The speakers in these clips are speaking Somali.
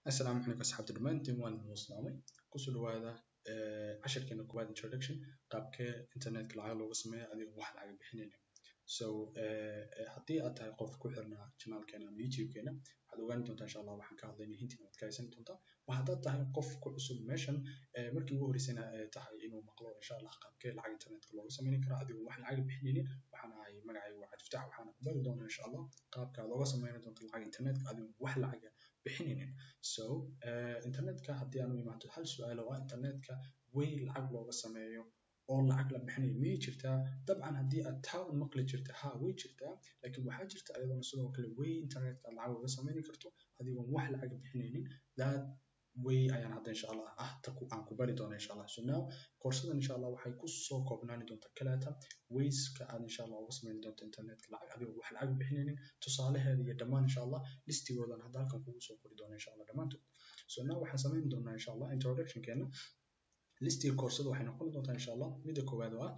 asalaamu calaykum asxaabta dhammaantiin waan idin islaamay kusoo dhawaada cashirkeena koowaad introduction qaabkee internetka lacag looga sameeyo adigoon wax lacag bixinaynin so haddii aad tahay qof ku xirnaa channelkeena ama youtubekeena waxaad ogaan doontaa insha allah waxaan ka hadlaynay hintiin waad ka haysan doontaa wa haddaad tahay qof ku cusub meeshan markii ugu horreysayna tahay inuu maqlo insha allah qaabkee lacag internetka looga sameyni karo adigoon wax lacag bixinaynin waxaan ahay magacaygu waa cabdifatax waxaana ku bari doonaa insha allah qaabka aad oga sameyni doonto lacag internetka adigoon wax lacaga bixinaynin so internetka haddii aan u imaado hal su-aal oo ah internetka way lacag looga sameeyo oo lacag la bixinayo miyay jirtaa dabcan haddii aad taa un maqli jirta ha way jirtaa laakiin waxaa jirta ayadoona sidoo kale way internetka aad lacag uga sameyni karto adigoon wax lacag bixinaynin that way ayaan hadda insha allah ah ta aan ku bari doona insha allah so now koorsadan insha allah waxay kusoo koobnaani doontaa kaleeta wayska aad insha allah uga sameyn doonto internetka lacag adigoo wax lacag bixinaynin tusaalaheeda iyo dhammaan insha allah listigoodan hadda halkan kugu soo qori doona insha allah dhammaantood so now waxaan sameyn doonaa insha allah introductionkeena listiga koorsada waxay noqon doontaa insha allah midda koowaad oo ah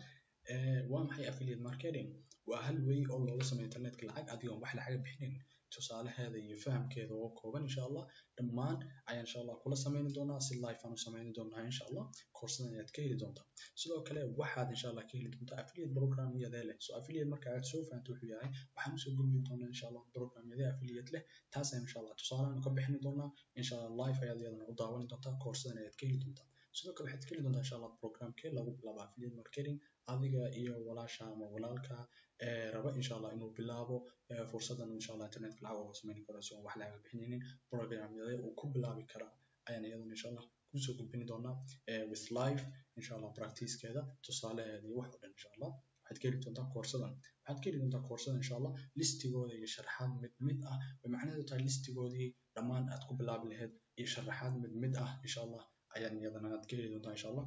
waa maxay affiliate marketing waa hal way oo looga sameeyo internetka lacag adigoon wax lacag bixinayn tusaalaheeda iyo fahamkeeda oo kooban insha allah dhammaan ayaan insha allah kula sameyni doonaa si live aan u sameyni doonaa insha allah koorsadan ayaad ka heli doontaa sidoo kale waxaad insha allah ka heli doontaa affiliate program iyadee leh so affiliate marka aad soo fahanto wuxuu yahay waxaan usoo gudbi doonaa insha allah program yadee affiliate leh taas ayaan insha allah tusaalahan ka bixini doonaa insha allah live ayaad iyadana u daawani doontaa koorsadan ayaad ka heli doontaa sidoo kale waxaad ka heli doontaa insha allah programkee lagu bilaabo affiliate marketing adiga iyo walaasha ama walaalka raba insha allah inuu bilaabo fursadan insha allah internetka lacag uga sameyn karo si aan wax lacag bixinaynin programyada uu ku bilaabi karaa ayaan iyadana insha allah kusoo gudbini doonaa with live insha allah practicekeeda tusaalaheeda iyo wax oo dhan insha allah waxaad ka heli doontaa koorsadan waxaad ka heli doontaa koorsadan insha allah listigooda iyo sharaxaad mid mid ah way macnaheedu tahay listigoodii dhammaan aad ku bilaabi lahayd iyo sharaxaad mid mid ah insha allah ayaan iyadana aad ka heli doontaa insha allah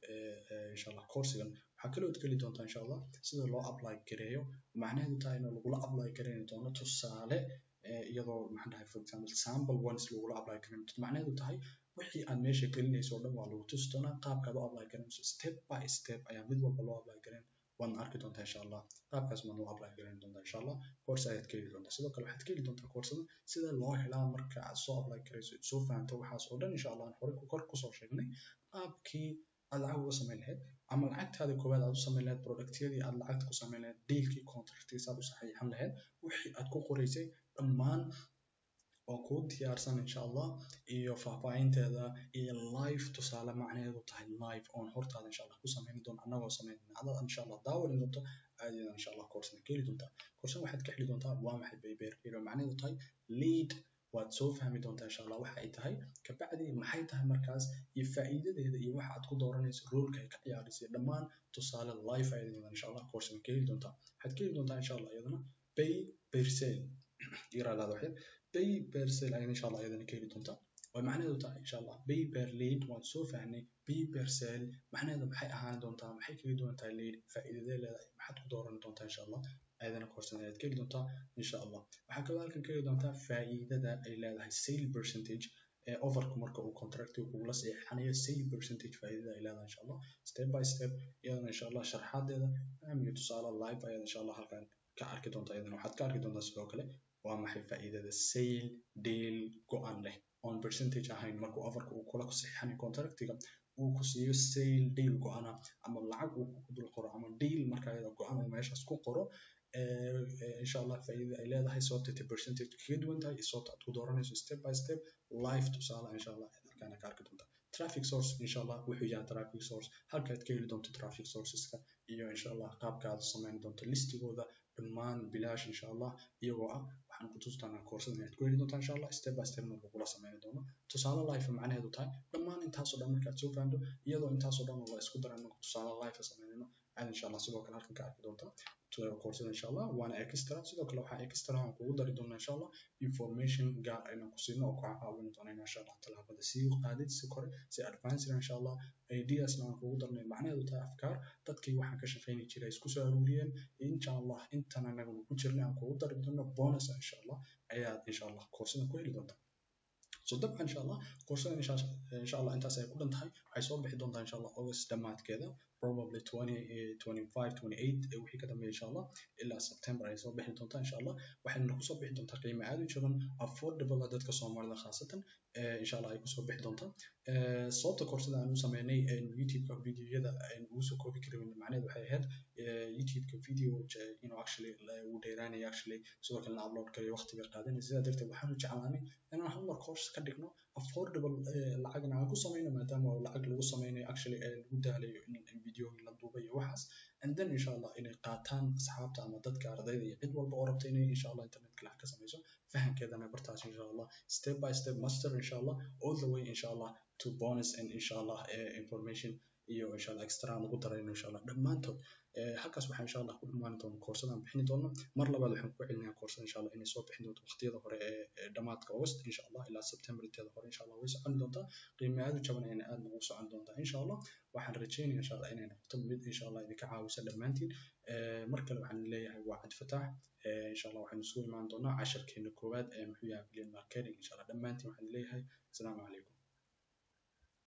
insha allah coursigan waxaa kaloo ad ka heli doontaa insha allah sida loo apply gareeyo macnaheedu tahay in lagula apply gareyni doono tusaale iyadoo maxaan dhahay for example sample ones lagula apply gareyn doono macnaheedu tahay wixii aad meesha gelinayso o dhan waa lagu tusi doonaa qaabkaad u apply gareynayso step by step ayaa mid walba loo apply gareyn waadna arki doontaa insha allah qaabkaas baad loo apply gareyn doontaa insha allah course ayaad ka heli doontaa sidoo kale waxaad ka heli doontaa koorsada sida loo helaa marka aad soo apply gareyso soo fahanto waxaas oo dhan insha allah aan horey kor kusoo sheegnay qaabkii aad lacag uga sameyn lahayd ama lacagtaada koowaad aad u sameyn lahayd productyadii aad lacagta ku sameyn lahayd dealkii contractiisa aad u saxiixan lahayd wixii aad ku qoraysay dhammaan oo kuu diyaarsan insha allah iyo faahfaahinteeda iyo live tusaale macnaheedu tahay live oon hortaada insha allah ku sameyni doono annagoo sameynayna adaad insha allah daawani doonto aadadan insha allah koorsana ka heli doontaa koorsan waxaad ka heli doontaa waa maxay baybeer iyadoo macnaheedu tahay lead waad soo fahmi doontaa insha allah waxa ay tahay kabacdi maxay tahay markaas iyo faa'iidadeeda iyo waxa aad ku dooranayso roolka ay ka ciyaarayso dhammaan tusaale live ayadan insha allah koorsana ka heli doontaa waxaad ka heli doontaa insha allah iyadana pay per sale yaraadaada waxyar pay per sale ayad insha allah iyadana ka heli doontaa way macnaheedu tahay insha allah pay per lead waan soo fahnay pay per sale macnaheedu maxay ahaan doontaa maxay kaga duwan tahay lead faa'iidadee leedahay maxaad ku dooran doontaa insha allah ayadana koorsan ayaad ka heli doontaa insha allah waxaa kaloo halkan ka heli doontaa faa'iidada ay leedahay sale percentage overku marka uu contractiga kugula saxiixanayo sale percentage faa'iidada ay leedahay insha allah step by step iyadana insha allah sharxaadeeda iyo tusaale live ayaad insha allah halkan ka arki doontaa iyadana waxaad ka arki doontaa sidoo kale waa maxay faa'iidada sale deal go-an leh on percentage ahayn markuu overka uu kula saxiixanayo contractiga uu ku siiyo sale deal go-ana ama lacag uu ku dul qoro ama deal marka iyada go-an uu meeshaas ku qoro insha allah faa'iidada ay leedahay sababta percentage kaga duwan tahay sababta aad ku dooranayso step by step live tusaale insha allah halkaana ka arki doontaa traffic source insha allah wuxuu yahay traffic source halkaad ka heli doonto traffic sourceska iyo insha allah qaabka aad sameyn doonto listigooda dhammaan bilaash insha allah iyagoo ah waxaan ku tusi doonaa koorsadan ayaad ku heli doontaa insha allah step by stepna lagula sameyni doono tusaale live macnaheedu tahay dhammaan intaasoo dhan markaad soo fahanto iyadoo intaasoo dhan la isku daray marka tusaale live sameynayno aad insha allah sidoo kale halkan ka arki doontaa koorsada insha allah waana extra sidoo kale waxaa extra aan kugu dari doonaa insha allah information gaar aynan ku siino oo kaa caawin doona insha allah tallaabada sii qaadid si kore si advanced insha allah ideasna aan kugu darnay macnaheedu tahay afkaar dadkii waxaan ka shaqeyni jiray isku soo aruuriyeen insha allah intan anaga ku jirnay aan kugu dari doono bonus insha allah ayaad insha allah koorsada ku heli doontaa so dabcan insha allah koorsada insha allah intaas ay ku dhan tahay waxay soo bixi doontaa insha allah august dhammaadkeeda probably 20 25 28 wixii ka dambeeya insha allah ilaa september ay soo bixi doontaa insha allah waxayna kusoo bixi doontaa qiimo aad u jaban affordable ah dadka soomaalida khaasatan insha allah ay kusoo bixi doontaa sababta koorsada aan u sameynay youtube-ka videoyada ugu soo koobi karin macnaheedu waxay ahayd youtube-ka video you know actually wuu dheeraanaya actually sidoo kalena upload karayo waqti bay qaadanaya sidaa darteed waxaan u jeclaanay inaan hal mar course ka dhigno affordable lacagna aan ku sameyno maadaama lacag lagu sameynayo actually lagu daalayo in videoyin la duubay iyo waxaas and then insha allah inay qaataan asxaabta ama dadka ardayda iyo cid walba oo rabta inay insha allah internetka lacag ka sameyso fahamkeedana bartaas insha allah step by step master insha allah all the way insha allah to bonus and insha allah information iyo insha allah extra aan ugu darayno insha allah dhammaantood halkaas waxaan insha allah ku dhammaani doona koorsadaan bixini doono mar labaad waxaan ku celinayaa koorsada insha allah inay soo bixin doonto waqtiyada hore ee dhamaadka august insha allah ilaa september inteeda hore insha allah way socon doontaa qiime aad u jaban ayna aad ugu socon doontaa insha allah waxaan rajeynaya insha allah inay noqoto mid insha allah idinka caawisa dhammaantiin mar kale waxaan leeyahay waa cad fataax insha allah waxaynu isugu imaan doonaa casharkeena koowaad ee muxuu yahay billion marketing insha allah dhammaantiin waxaan leeyahay asalaamu calaykum